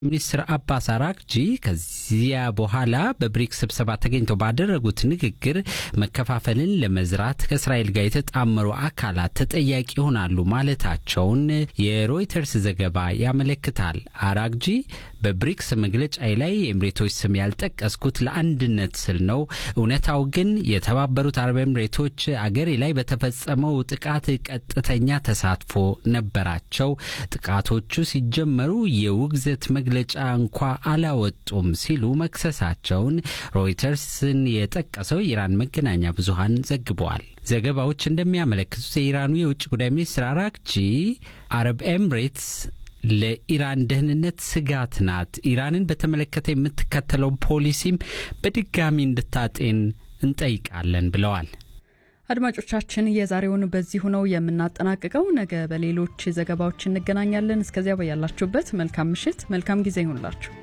ሚኒስትር አባስ አራግጂ ከዚያ በኋላ በብሪክስ ስብሰባ ተገኝተው ባደረጉት ንግግር መከፋፈልን ለመዝራት ከእስራኤል ጋር የተጣመሩ አካላት ተጠያቂ ይሆናሉ ማለታቸውን የሮይተርስ ዘገባ ያመለክታል። አራግጂ በብሪክስ መግለጫዬ ላይ የኤምሬቶች ስም ያልጠቀስኩት ለአንድነት ስል ነው። እውነታው ግን የተባበሩት አረብ ኤምሬቶች አገሬ ላይ በተፈጸመው ጥቃት ቀጥተኛ ተሳትፎ ነበራቸው። ጥቃቶቹ ሲጀመሩ የውግዘት መግለጫ እንኳ አላወጡም ሲሉ መክሰሳቸውን ሮይተርስን የጠቀሰው የኢራን መገናኛ ብዙሃን ዘግበዋል። ዘገባዎች እንደሚያመለክቱት የኢራኑ የውጭ ጉዳይ ሚኒስትር አራግጂ አረብ ኤምሬትስ ለኢራን ደህንነት ስጋት ናት፣ ኢራንን በተመለከተ የምትከተለው ፖሊሲም በድጋሚ እንድታጤን እንጠይቃለን ብለዋል። አድማጮቻችን የዛሬውን በዚሁ ነው የምናጠናቅቀው። ነገ በሌሎች ዘገባዎች እንገናኛለን። እስከዚያ በያላችሁበት መልካም ምሽት፣ መልካም ጊዜ ይሁንላችሁ።